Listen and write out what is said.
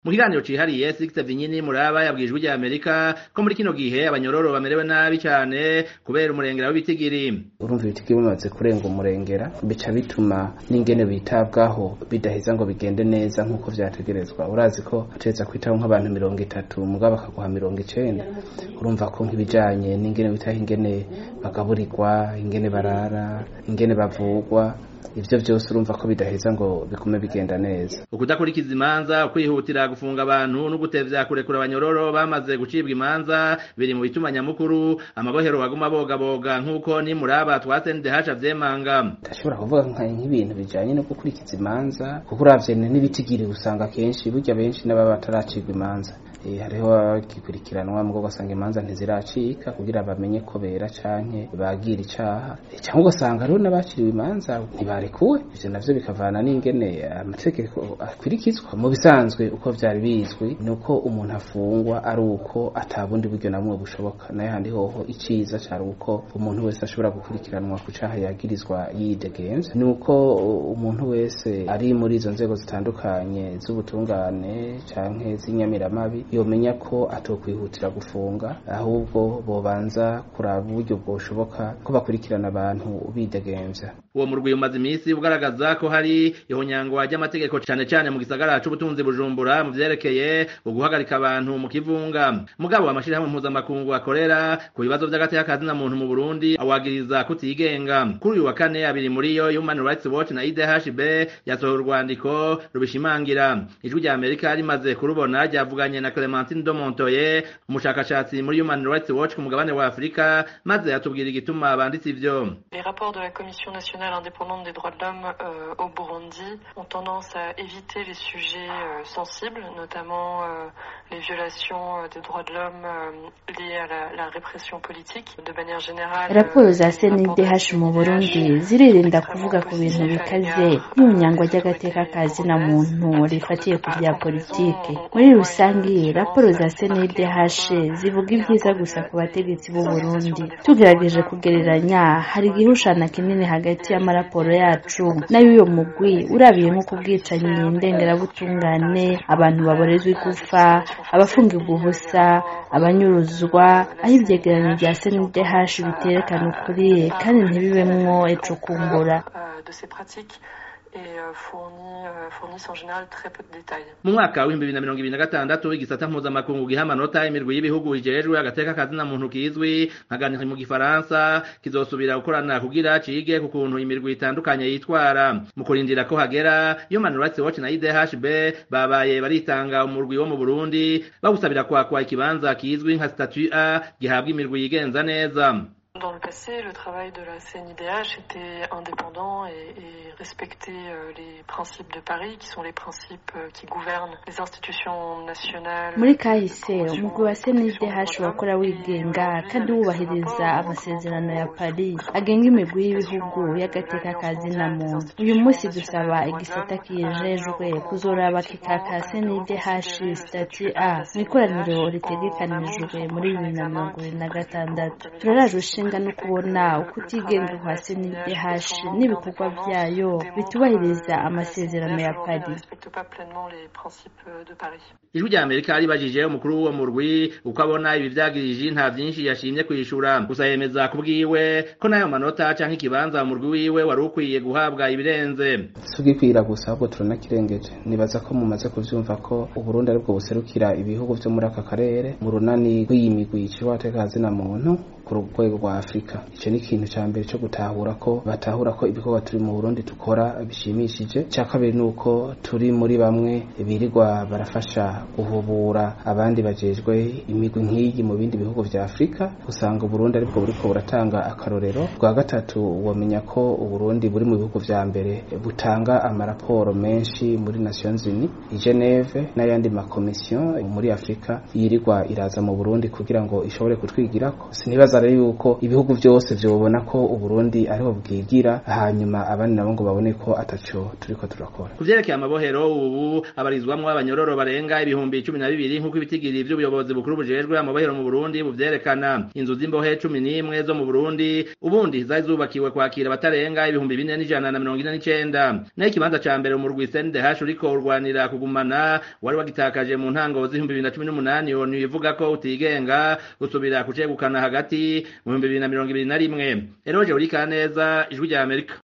mu kiganiro cihariye Sixte Vinyini Muraba yabwijwe rya Amerika ko muri kino gihe abanyororo bamerewe nabi cane kubera umurengera w'ibitigiri urumva ibitigiri bimaze kurenga umurengera bica bituma n'ingene bitabwaho bidaheza ngo bigende neza nk'uko vyategerezwa urazi ko ategeza kwitaho nk'abantu mirongo itatu mugabo bakaguha mirongo icenda urumva ko nk'ibijanye n'ingene bitaho ingene bagaburirwa ingene barara ingene bavugwa ivyo vyose urumva ko bidaheza ngo bigume bigenda neza ukudakurikiza imanza ukwihutira gufunga abantu no gutevya kurekura abanyororo bamaze gucibwa imanza biri mu bituma nyamukuru amabohero baguma bogaboga nk'uko ni muraba twasendehasha vyemanga ndashobora kuvuga nk'ibintu bijanye no gukurikiza imanza kuko uravye n'ibitigiri usanga kenshi burya benshi n'ababa bataracibwa imanza e, hariho abagikurikiranwa mugo ugasanga imanza ntiziracika kugira bamenye ko bera canke bagira icaha e, canke ugasanga hariho n'abaciriwe imanza ntibarekuwe ivyo navyo bikavana n'ingene amategeko akurikizwa mu bisanzwe uko vyari bizwi nuko umuntu afungwa ari uko atabundi buryo namwe bushoboka nayo handi hoho iciza cari uko umuntu wese ashobora gukurikiranwa ku caha yagirizwa yidegemvye nuko umuntu wese ari muri izo nzego zitandukanye z'ubutungane canke z'inyamiramabi yomenya ko atokwihutira gufunga ahubwo bobanza kuraba uburyo bwoshoboka ko bakurikirana abantu bidegemvya uwo murwi umaze imisi ugaragaza ko hari ihonyangwa ry'amategeko cane cane mu gisagara c'ubutunzi bujumbura mu vyerekeye uguhagarika abantu mu kivunga mugabo amashirahamwe mpuzamakungu akorera ku bibazo vy'agateka kazina muntu mu Burundi awagiriza kutigenga kuri uyu wa kane abiri muri yo Human Rights Watch na IDHB yasohoye urwandiko rubishimangira ijwi rya Amerika rimaze kurubona ryavuganye na Clementine Domontoye umushakashatsi muri Human Rights Watch ku mugabane wa Afrika maze yatubwira igituma banditse ivyo Les rapports de la Commission nationale indépendante des droits de l'homme euh, au Burundi ont tendance à éviter les sujets euh, sensibles, notamment euh, les violations des droits de l'homme liées à la, la, répression politique. De manière générale, raporo za CNDH mu Burundi ziririnda kuvuga ku bintu bikaze nk'inyangwa ry'agateka ka zina muntu rifatiye ku bya politike muri rusange raporo za CNDH zivuga ibyiza gusa ku bategetsi b'u Burundi tugerageje kugereranya hari igihushana kinini hagati y'amaraporo yacu n'ay'uyo mugwi urabiye nko ku bwicanyi ndengerabutungane abantu baborezwa igufa abafungirwa ubusa abanyuruzwa aho ivyegeranyo vya CNDH biterekana ukuri kandi ntibibemwo eco kumbura mu mwaka w'ibihumbi bibiri na mirongo ibiri na gatandatu igisata mpuzamakungu giha amanota imirwi y'ibihugu ijejwe agateka kazina muntu kizwi nka ganiri mu gifaransa kizosubira gukorana kugira cige ku kuntu imirwi itandukanye yitwara mu kurindira ko hagera Human Rights Watch na IDHB babaye baritanga umurwi wo mu Burundi bawusabira kwakwa ikibanza kizwi nka statut A gihabwa imirwi yigenza neza Dans le passé, le travail de la CNIDH était indépendant et, et respectait euh, les principes de Paris, qui sont les principes euh, qui gouvernent les institutions nationales. muri kahise umugwi wa CNDH wakora wigenga kandi wubahiriza amasezerano ya Paris agenga imigwi y'ibihugu y'agateka ka zina muntu uyu munsi dusaba igisata kijejwe kuzoraba kikaka CNDH stati A mu ikoraniro ritegekanijwe muri bibiri na mirongo ibiri na gatandatu turaraje ushinga no kubona uko utigenga kwa CNDH n'ibikorwa vyayo bitubahiriza amasezerano ya Paris ijwi rya amerika ribajije umukuru w'uwo murwi uko abona ibi vyagirije nta vyinshi yashimye kwishura gusa yemeza kubwiwe ko nayo manota canke ikibanza umurwi wiwe wari ukwiye guhabwa ibirenze sugikwira gusa ahubwo turanakirengeje nibaza ko mumaze kuvyumva ko uburundi aribwo buserukira ibihugu vyo muri aka karere mu runani rw'iyi migwi iciwe agateka zina muntu ku rwego rwa afurika ico ni ikintu ca mbere co gutahura ko batahura ko ibikorwa turi mu burundi dukora bishimishije ca kabiri ni uko turi muri bamwe birirwa barafasha guhubura abandi bajejwe imigwi nk'iyi mu bindi bihugu vya afurika usanga uburundi aribwo buriko buratanga akarorero rwa gatatu womenya ko uburundi buri mu bihugu vya mbere butanga amaraporo menshi muri nations unies i geneve n'ayandi makomisiyo muri afurika yirirwa iraza mu burundi kugira ngo ishobore kutwigirako sinibaza rero yuko ibihugu byose vyobona ko uburundi ariho bwigira hanyuma abandi nabo ngo babone ko ataco turiko turakora ku vyerekeye amabohero ubu abarizwamwo abanyororo barenga ibihumbi cumi na bibiri nk'uko ibitigiri vy'ubuyobozi bukuru bujejwe amabohero mu burundi buvyerekana inzu z'imbohe cumi n'imwe zo mu burundi ubundi zari zubakiwe kwakira abatarenga ibihumbi bine n'ijana na mirongo ine n'icenda naho ikibanza ca mbere umurwi sndh uriko urwanira kugumana wari wagitakaje mu ntango z'ibihumbi bibiri na cumi n'umunani onu ivuga ko utigenga gusubira kucegukana hagati mu bihumbi bibiri na mirongo ibiri na rimwe eroje urikaneza ijwi rya amerika